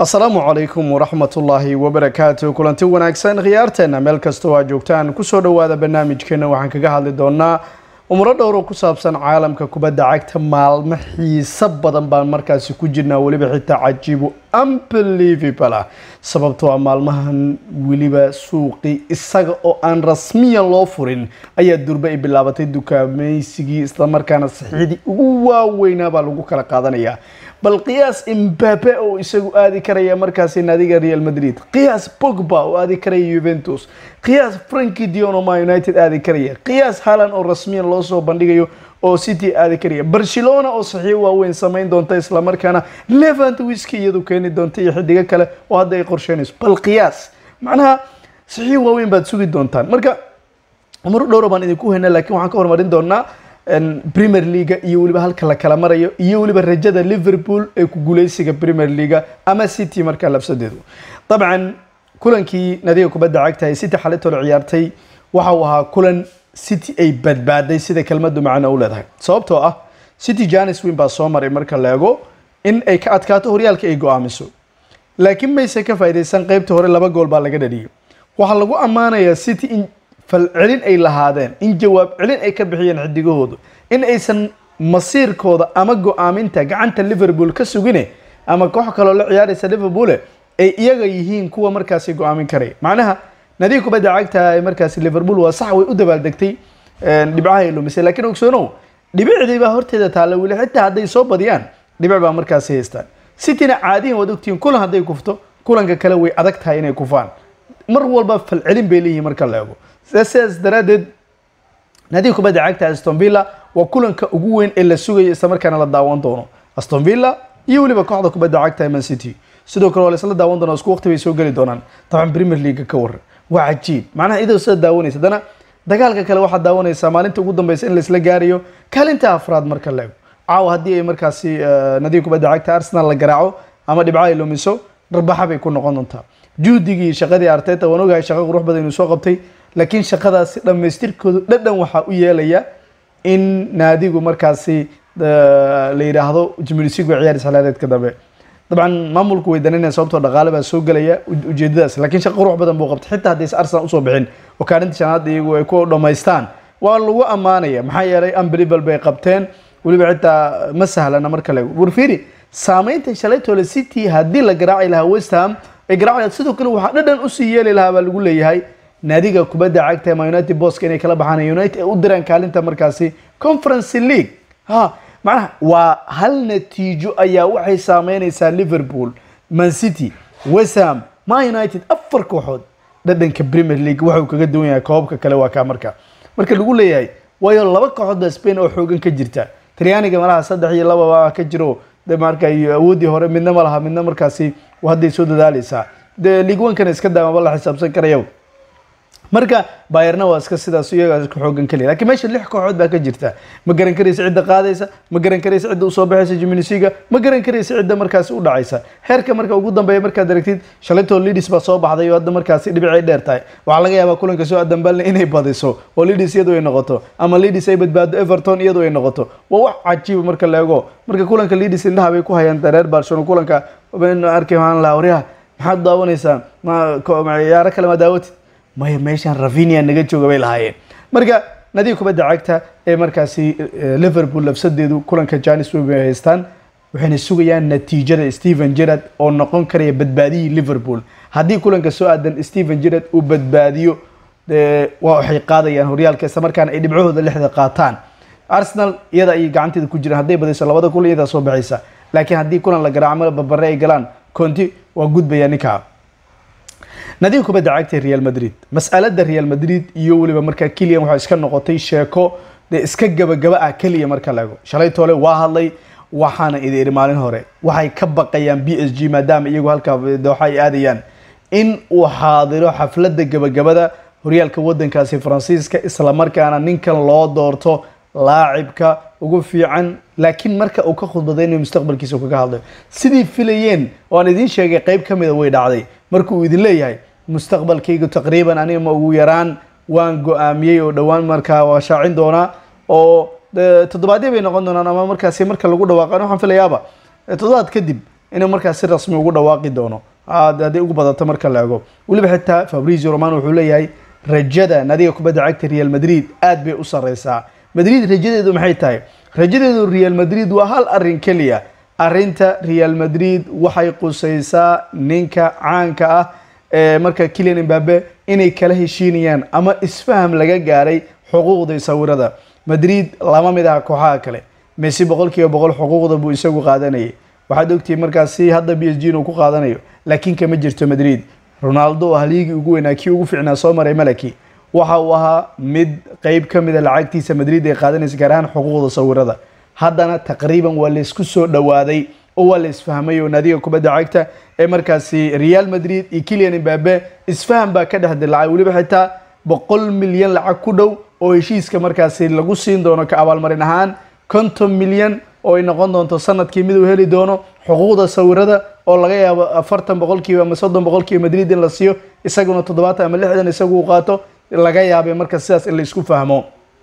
asalaamu calaykum waraxmatullaahi wabarakaatu kulanti wanaagsan khiyaarteena meel kastoo aad joogtaan kusoo dhowaada barnaamijkeena waxaan kaga hadli doonaa umuro dhowr oo ku saabsan caalamka kubadda cagta maalmo xiiso badan baan markaasi ku jirnaa weliba xitaa cajiibo unbelievable ah sababtoo ah maalmahan weliba suuqi isaga oo aan rasmiyan loo furin ayaa durba ay bilaabatay dukaamaysigii islamarkaana saxiixdii ugu waaweynaa baa lagu kala qaadanayaa bal qiyaas imbabe oo isagu aadi karaya markaasi naadiga real madrid qiyaas pogba oo aadi karaya juventus qiyaas franki dion oo ma united aadi karaya qiyaas halan oo rasmiyan loo soo bandhigayo oo city aadi karaya barcelona oo saxiix waaweyn samayn doonta islamarkaana levant wiski iyadu keeni doonta iyo xidigo kale oo hadda ay qorsheynayso bal qiyaas macnaha saxiix waaweyn baad sugi doontaan marka umaro dhowra baan idinku hayna laakiin waxaan ka horumarin doonaa premier leaga iyo weliba halka la kala marayo iyo weliba rajada liverpool ee ku guuleysiga premier leaga ama city markaa labsadeedu dabcan kulankii nadiga kubadda cagta ee city xalitolo ciyaartay waxa uu ahaa kulan city ay badbaaday sida kelmadu macno u leedahay sababtoo ah city janis win baa soo maray marka la eego in ay ka adkaato horyaalka ay go-aamiso laakiin mayse ka faa'iidaysan qeybta hore laba gool baa laga dhaliyay waxaa lagu ammaanayaa city in falcelin ay lahaadeen in jawaab celin ay ka bixiyeen xidigahoodu in aysan masiirkooda ama go-aaminta gacanta liverpool ka sugine ama koox kaloo la ciyaaraysa liverpoole ay iyaga yihiin kuwa markaasi go-aamin karaya macnaha nadiga kubadda cagta ee markaasi liverpool waa sax way u dabaaldegtay dhibcaha ay lumisay laakiin ogsoonow dhibicdii baa horteeda taalla weli xitaa hadday soo badiyaan dhibic baa markaasi haystaan cityna caadiyan waad ogtihiin kulan hadday kufto kulanka kale way adag tahay inay kufaan mar walba falcelin bay leeyihiin marka la eego sidaas daraadeed nadiga kubadda cagta aston villa waa kulanka ugu weyn ee la sugayo islamarkaana la daawan doono aston villa iyo weliba kooxda kubadda cagta man city sidoo kale waa la isla daawan doona isku waqti bay soo geli doonaan dabcan premier league ka waran waa cajiib macnaha idoo sida daawanaysa haddana dagaalka kale waxaad daawanaysaa maalinta ugu dambeysa in laisla gaarayo kaalinta afraad marka la ego caawa haddii ay markaasi nadiga kubadda cagta arsenal la garaaco ama dhibco ay lumiso dharbaxa bay ku noqon doontaa juhdigii shaqadii arteta waan ogahay shaqo qurux badan inuu soo qabtay laakiin shaqadaasi dhammaystirkoodu dhadhan waxaa u yeelaya in naadigu markaasi la yidhaahdo jimilisigu ciyaar isxilaadeedka dambe dabcan maamulku way dananaya sababtoo dhaqaale baa soo gelaya ujeedadaas laakiin shaqo qurux badan buu qabtay xitaa haddaysa arsenal usoo bixin oo kaalinta shanaad iyagu ay ku dhammaystaan waa lagu ammaanaya maxaa yeelay unbelievable bay qabteen weliba xitaa ma sahlana marka le warfiri saameynta shalaytoola city haddii la garaaci lahaa west ham ay garaaci sidoo kale waxaa dhadhan usii yeeli lahaa baa lagu leeyahay naadiga kubadda cagta ma united boska inay kala baxaan united ay u diraan kaalinta markaasi conference league ha macnaha waa hal natiijo ayaa waxay saameynaysaa liverpool man city west ham ma united afar kooxood dhadhanka premier league waxuu kaga duwan yahay koobabka kale waa kaa marka marka lagu leeyahay waayo laba kooxood baa spain oo xoogan ka jirta talyaaniga malaha saddex iyo lababa ka jiro de marka awooddii hore midna ma laha midna markaasi hadday soo dadaaleysaa de league one-kana iska daamaba la xisaabsan karayo marka bayerna waa iska sidaas iyagaa isku xoogan kaliya lakiin meesha lix kooxood baa ka jirta ma garan karaysa cidda qaadaysa ma garan karaysa cidda usoo baxaysa jiminisiga ma garan karaysa cidda markaasi u dhacaysa heerka marka ugu dambeeya markaad aragtid shalaytoo lidis baa soo baxday oo hadda markaasi dhibicay dheer tahay waxaa laga yaabaa kulanka soo adambalna inay badiso oo lidis iyadu ay noqoto ama lidis ay badbaado everton iyadu ay noqoto waa wax cajiiba marka la eego marka kulanka lidis indhaha bay ku hayaan reer barcelona kulanka arkay waxaan lahaa waryaha maxaad daawanaysaa ma ciyaaro kale ma daawatid maya meeshaan ravinia naga jooga bay lahaayeen marka nadiga kubadda cagta ee markaasi liverpool lafsadeedu kulanka janis wey bay haystaan waxayna sugayaan natiijada stephen gerard oo noqon karaya badbaadiyii liverpool haddii kulanka soo aadan stephen gerard uu badbaadiyo waa waxay qaadayaan horyaalka isla markaana ay dhibcahooda lixda qaataan arsenal iyada ayay gacanteeda ku jiraan hadday badayso labada kulan iyadaa soo baxaysa laakiin haddii kulan la garaaco babare ay galaan conti waa gudbaya ninkaa nadiga kubadda cagta real madrid mas'alada real madrid iyo weliba markaa keliyan waxaa iska noqotay sheeko dee iska gabagaba ah keliya marka la ego shalay toole waa hadlay waxaana idi iri maalin hore waxay ka baqayaan b s g maadaama iyagu halkaa dooxa ay aadayaan in uu xaadiro xafladda gabagabada horyaalka wadankaasi faransiiska islamarkaana ninkan loo doorto laacibka ugu fiican laakiin marka uu ka khudbadaynayo mustaqbalkiisa kaga hadlayo sidii filayeen oo aan idiin sheegay qeyb ka mida way dhacday marka uu idin leeyahay mustaqbalkaygu taqriiban aniga ma ugu yaraan waan go-aamiyey oo dhowaan markaa waa shaacin doonaa oo toddobaadyo bay noqon doonaan ama markaasi marka lagu dhawaaqan waxaan filayaaba toddobaad kadib inuu markaas si rasmi ugu dhawaaqi doono hadday ugu badato marka la ego weliba xitaa fabrizio romano wuxuu leeyahay rajada nadiga kubadda cagta real madrid aad bay u sareysaa madrid rajadeedu maxay tahay rajadeedu real madrid waa hal arin keliya arinta real madrid waxay qusaysaa ninka caanka ah ee marka kilian imbabe inay kala heshiinayaan ama isfaham laga gaaray xuquuqda sawirada madrid lama mid aha kooxaha kale messi boqol kiiba boqol xuquuqda buu isagu qaadanayay waxaad ogtihiin markaasi hadda b s g inuu ku qaadanayo laakiin kama jirto madrid ronaldo oo haliigii ugu weynaa kii ugu fiicnaa soo maray malaki waxa uu ahaa mid qeyb ka mida lacagtiisa madrid ay qaadanaysa gaar ahaan xuquuqda sawirada haddana taqriiban waa laysku soo dhowaaday oo waa la isfahmay oo naadiga kubadda cagta ee markaasi real madrid iyo kilian imbabe isfaham baa ka dhex dilacay weliba xitaa boqol milyan lacag ku dhow oo heshiiska markaasi lagu siin doono ka abaalmarin ahaan konton milyan oo ay noqon doonto sanadkii mid uu heli doono xuquuqda sawirada oo laga yaabo afartan boqolkiiba ama soddon boqolkiiba madrid in la siiyo isaguna toddobaatan ama lixdan isagu uu qaato laga yaabay marka sidaas in la isku fahmo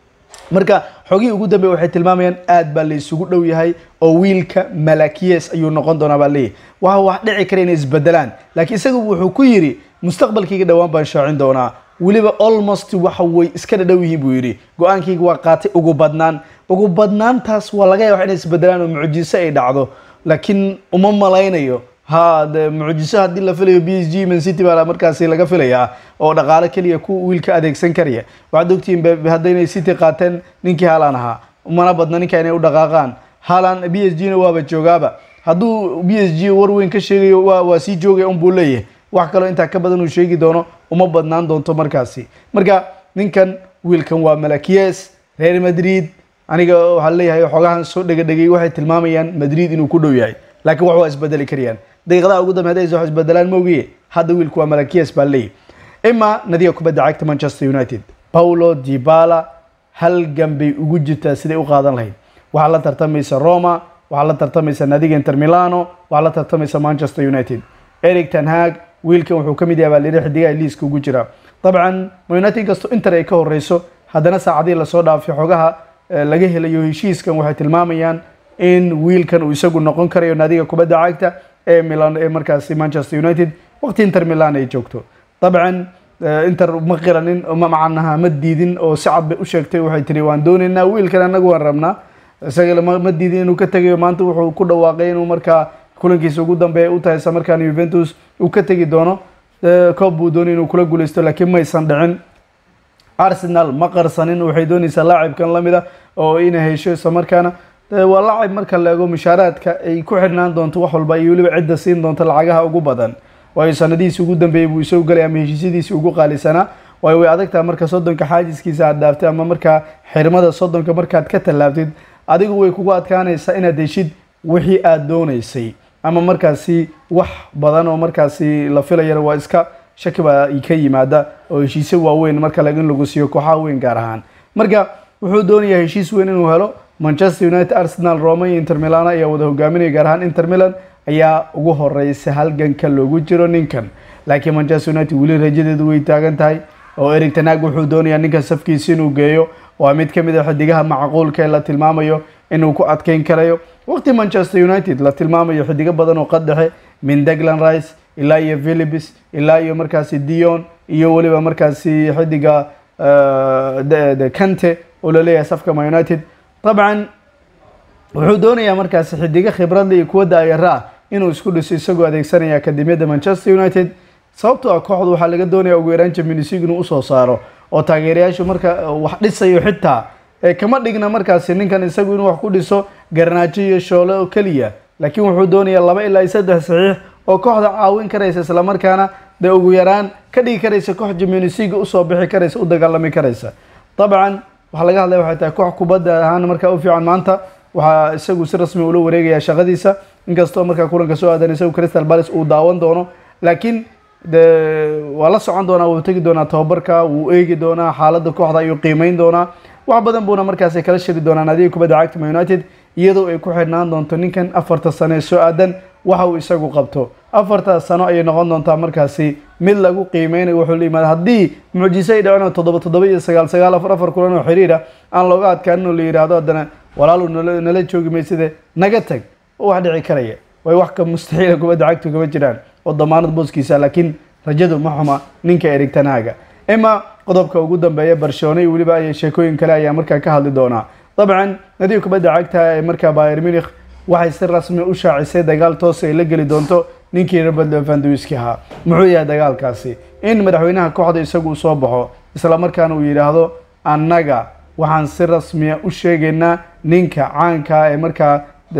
marka xogihii ugu dambeey waxay tilmaamayaan aad baa la isugu dhow yahay oo wiilka malakiyes ayuu noqon doonaa baa leeyahy waxa wax dhici kara inay isbedelaan laakiin isagu wuxuu ku yidhi mustaqbalkayga dhowaan baan shaacin doonaa weliba almost waxa way iska dhadhow yihiin buu yidhi go-aankayga waa qaatay ugu badnaan ugu badnaantaas waa laga yaaba inay isbedelaan oo mucjiso ay dhacdo laakiin uma malaynayo ha de mucjiso haddii la filayo b s g man city baa markaasi laga filayaa oo dhaqaale keliya ku wiilka adeegsan karaya waxaad ogtihiin haddaynay city qaateen ninkii haalan ahaa mana badna ninka inay u dhaqaaqaan haalan b s g na waaba joogaaba hadduu b s g war weyn ka sheegayo waa waa sii joogaya un buu leeyahay wax kaloo intaa ka badan uu sheegi doono uma badnaan doonto markaasi marka ninkan wiilkan waa malakiyes reer madrid aniga waxaa leeyahay xogahan soo dhegadhegay waxay tilmaamayaan madrid inuu ku dhow yahay laakiin wax waa isbedeli karayaan daqiiqadaha ugu dambe hadday wax isbedelaan moogiye hadda wiilku waa malakiyes baa leeyahy ima nadiga kubadda cagta manchester united paulo dibala halgan bay ugu jirtaa siday u qaadan lahayd waxaa la tartamaysa roma waxaa la tartamaysa nadiga inter milano waxaa la tartamaysa manchester united eric tanhag wiilkan wuxuu ka mid yahay baa layidhi xidigaha liiska ugu jira dabcan united kasto inter ay ka horeyso haddana saacadii lasoo dhaafay xogaha laga helayo heshiiskan waxay tilmaamayaan in wiilkan uu isagu noqon karayo naadiga kubadda cagta ee milan ee markaasi manchester united waqti inter milan ay joogto dabcan inter ma qiranin ma macanaha ma diidin oo si cad bay u sheegtay waxay tiri waan doonaynaa wiilkan anagu waan rabnaa isaga ma diidin inuu ka tegayo maanta wuxuu ku dhawaaqay inuu markaa kulankiisa ugu dambeeya u tahay isla markaana juventus uu ka tegi doono koob buu doonay inuu kula guuleysto laakiin maysan dhicin arsenal ma qarsanin waxay doonaysaa laacibkan lamid a oo inay hesho isla markaana waa laacib marka la eego mushaaraadka ay ku xidhnaan doonto wax walba iyo weliba cidda siin doonto lacagaha ugu badan waayo sanadihiisi ugu dambeeyey buu isagu galay ama heshiisyadiisii ugu qaalisanaa waayo way adagtaha marka soddonka xaajiskiisa aad dhaaftay ama markaa xirmada soddonka markaad ka tallaabtid adigu way kugu adkaanaysaa inaad heshid wixii aada doonaysay ama markaasi wax badan oo markaasi la filayana waa iska shaki baa ka yimaada oo heshiisyo waaweyn marka in lagu siiyo kooxaha weyn gaar ahaan marka wuxuu doonayaa heshiis weyn inuu helo manchester united arsenal roma iyo inter milan ayaa wada hogaaminaya gaar ahaan inter milan ayaa ugu horeysa halganka loogu jiro ninkan laakiin manchester united weli rajadeedu way taagan tahay oo eric tanag wuxuu doonayaa ninkan safkiisa inuu geeyo waa mid ka mid a xidigaha macquulka ee la tilmaamayo inuu ku adkeyn karayo waqti manchester united la tilmaamayo xidigo badan oo qaddexe min deglan rice ilaa iyo philibis ilaa iyo markaasi dion iyo weliba markaasi xidiga kante oo laleeyahay safka ma united dabcan wuxuu doonayaa markaasi xidigo khibradle iyo kuwa daayara ah inuu isku dhiso isagoo adeegsanaya akademiyadda manchester united sababtoo ah kooxdu waxaa laga doonaya ugu yaraan champions league inuu usoo saaro oo taageerayaashu marka wax dhisayo xitaa kama dhigna markaasi ninkan isagu inuu wax ku dhiso garnaajo iyo shoole oo keliya laakiin wuxuu doonayaa laba ilaa iyo saddex saxiix oo kooxda caawin karaysa islamarkaana dee ugu yaraan ka dhigi karaysa koox champions league usoo bixi karaysa u dagaalami karaysa dabcan waxaa laga hadlaya waxay tahay koox kubadda ahaan markaa u fiican maanta waxaa isagu si rasmi ula wareegaya shaqadiisa inkastoo markaa kulanka soo aadan isagu crystal palace uu daawan doono laakiin de waa la socon doonaa wuu tegi doonaa tababarka wuu eegi doonaa xaaladda kooxda ayuu qiimeyn doonaa wax badan buuna markaasi kala shiri doonaa naadiga kubadda cagta ma united iyadoo ay ku xidhnaan doonto ninkan afarta sano ee soo aadan waxa uu isagu qabto afartaas sano ayay noqon doontaa markaasi mid lagu qiimeynayo wuxuu la yimaada haddii mucjiso ay dhaceen oo toddoba toddoba iyo sagaal sagaal afar afar kulan oo xiriir ah aan looga adkaanin oo la yidhaahdo haddana walaalu nala nala joogi mayside naga tag wax dhici karaya way wax ka mustaxiila kubadda cagtu kama jiraan oo damaanad booskiisa laakiin rajadu ma xuma ninka Erik ten Hag ima qodobka ugu dambeeya Barcelona iyo weliba ay sheekooyin kale ayaa markaa ka hadli doonaa dabcan nadiga kubadda cagta ee markaa Bayern Munich waxay si rasmi u shaacisay dagaal toos ay la geli doonto ninkii Robert Lewandowski ahaa muxuu yahay dagaalkaasi in madaxweynaha kooxda isagu uu soo baxo isla markaana uu yidhaahdo annaga waxaan si rasmiya u sheegaynaa ninka caanka ee markaa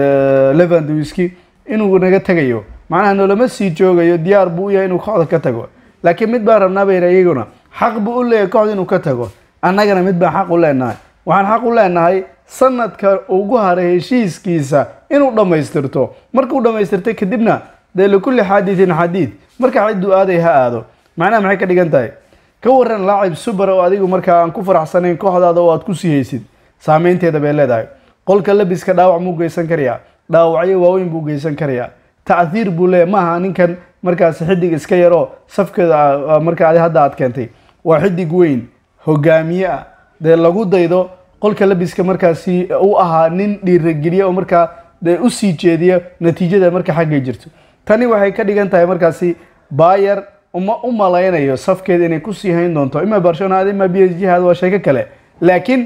Lewandowski inuu naga tagayo macnaha noolama sii joogayo diyaar buu u yahay inuu kooxda ka tago laakiin mid baan rabnaa bayna iyaguna xaq buu u leeyahay kooxda inuu ka tago annagana mid baan xaq u leenahay waxaan xaq u leenahay sanadka ugu haray heshiiskiisa inuu dhammaystirto markuu dhammaystirtay kadibna dee likulli xaadithin xadiid marka cidduu aaday ha aado macnaha maxay ka dhigan tahay ka waran laacib subar oo adigu markaa aan ku faraxsanayn kooxdaada oo aad ku sii haysid saameynteeda bay leedahay qolka labiska dhaawac muu geysan karayaa dhaawacyo waaweyn buu geysan karayaa tacdiir buu leeyahay maaha ninkan markaas xidig iska yaroo safkeeda markaa hadda aad keentay waa xidig weyn hogaamiye ah dee lagu daydo qolka labiska markaasi u ahaa nin dhiirageliya oo markaa dee usii jeediya natiijada marka xaggay jirto tani waxay ka dhigan tahay markaasi bayer uma u malaynayo safkeeda inay kusii hayn doonto ima barcelona ima b s g had waa sheeko kale laakiin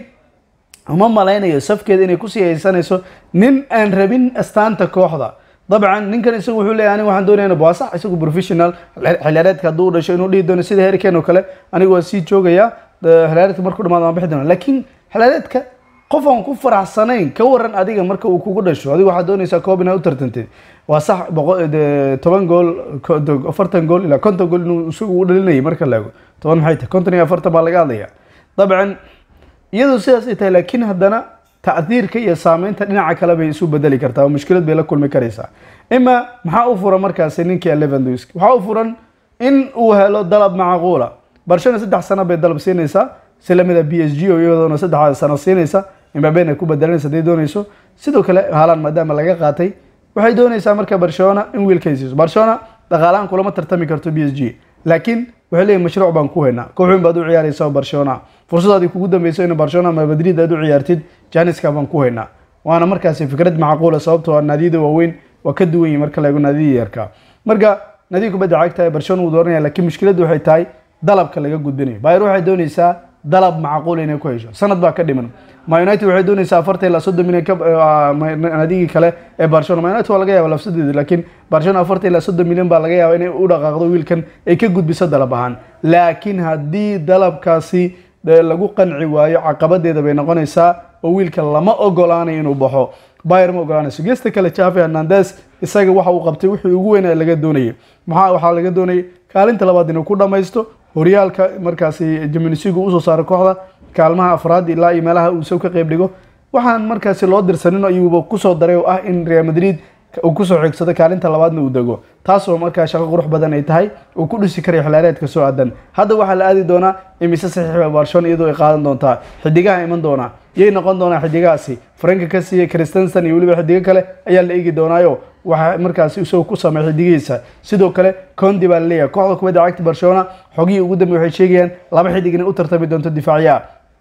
uma malaynayo safkeeda inay kusii haysanayso nin aan rabin astaanta kooxda dabcan ninkan isagu wuxuu leeyahay aniga waxaan doonaya waa sax isagu professional xiliyaareedka hadduu u dhasho inuu dhihi doono sida herikeen oo kale anigu waa sii joogaya xiliyaareedka markuu dhamaado waan bixi doona laakiin xiliyaareedka qof aan ku faraxsanayn ka waran adiga marka uu kugu dhasho adigu waxaad doonaysaa koob inaad u tartantid waa sax toban gool afartan gool ilaa konton gool inuu isagu u dhalinayay marka la ego toban maxay tahay konton iyo afartan baa laga hadlaya dabcan iyadoo sidaas ay tahay laakiin haddana tacdiirka iyo saameynta dhinaca kale bay isu bedeli kartaa oo mushkilad bay la kulmi karaysaa ima maxaa u furan markaasi ninkii Lewandowski waxaa u furan in uu helo dalab macquula Barcelona saddex sano bay dalab siinaysaa si lamida b s g oo iyadoona saddex sano siinaysa Mbappe ay ku bedelanaysa haday doonayso sidoo kale Haaland maadaama laga qaatay waxay doonaysaa marka Barcelona in wiilkay siiso Barcelona dhaqaalahan kulama tartami karto b s g laakiin waxay leeyihin mashruuc baan ku haynaa kooxweyn baad u ciyaaraysaa Barcelona fursadaadii kugu dambeyso in Barcelona ama Madrid aad u ciyaartid Janiska baan ku haynaa waana markaasi fikrad macquula sababtoo ah naadiyada waaweyn waa ka duwan yihiin marka la eego naadiyada yarka marka naadiga kubadda cagta ee Barcelona uu dooranaya laakiin mushkiladdu waxay tahay dalabka laga gudbinayo Bayern waxay doonaysaa dalab macquul inay ku hesho sanad baa ka dhiman Ma United waxay doonaysaa afartan ilaa soddon milyan naadigii kale ee Barcelona Ma United waa laga yaabaa lafsadeeda laakiin Barcelona afartan ilaa soddon milyan baa laga yaabaa inay u dhaqaaqdo wiilkan ay ka gudbiso dalab ahaan laakiin haddii dalabkaasi lagu qanci waayo caqabadeeda bay noqonaysaa oo wiilka lama ogolaanayo inuu baxo Bayern ma ogolaanayso geesta kale Xavi Hernandez isaga waxa uu qabtay wixii ugu weyn ee laga doonayay maxaa waxaa laga doonayay kaalinta labaad inuu ku dhamaysto horyaalka markaasi Jimenez-gu usoo saaro kooxda kaalmaha afraad ilaa iyo meelaha uu soo ka qayb dhigo waxaan markaasi loo dirsanin ayuuba kusoo daray oo ah in Real Madrid uu kusoo xigsado kaalinta labaadna uu dego taasoo markaa shaqo qurux badan ay tahay uu ku dhisi karayo xilaareedka soo aadan hadda waxaa la aadi doonaa imise saxiixa Barcelona iyadoo ay qaadan doontaa xidigaha iman doona yay noqon doonaa xidigahaasi Frank Cassie Christensen iyo weliba xidiga kale ayaa la eegi doonaayo waxa markaasi isagoo ku sameeyay xidigiisa sidoo kale Conte baa leeyahay kooxda kubadda cagta Barcelona xogii ugu dambeeyay waxay sheegayaan laba xidig inay u tartami doonto difaaciya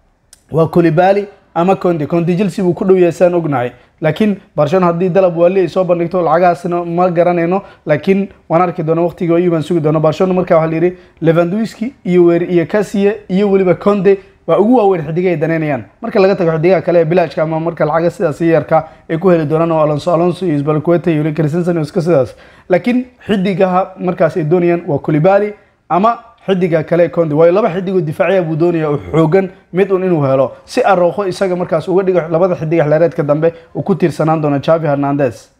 waa Koulibaly ama Conte Conte Chelsea buu ku dhow yahay saan ognahay laakiin Barcelona haddii dalab wali ay soo bandhigto lacagaasna ma garanayno laakiin waan arki doona waqtiga oo iibaan sugi doona Barcelona markaa waxaa la yiri Lewandowski iyo weer iyo Cassie iyo weliba Conte waa ugu waaweyn xidiga ay daneynayaan marka laga tago xidigaha kale ee bilaashka ama marka lacaga sidaas yarka ay ku heli doonaan oo Alonso Alonso iyo Spalqueta iyo Christensen iska sidaas laakiin xidigaha markaas ay doonayaan waa Koulibaly ama xidiga kale Conte way laba xidig oo difaaciya buu doonaya oo xoogan mid un inuu helo si Araujo isaga markaas uga dhigo labada xidig xilaareedka dambe uu ku tiirsanaan doono Xavi Hernandez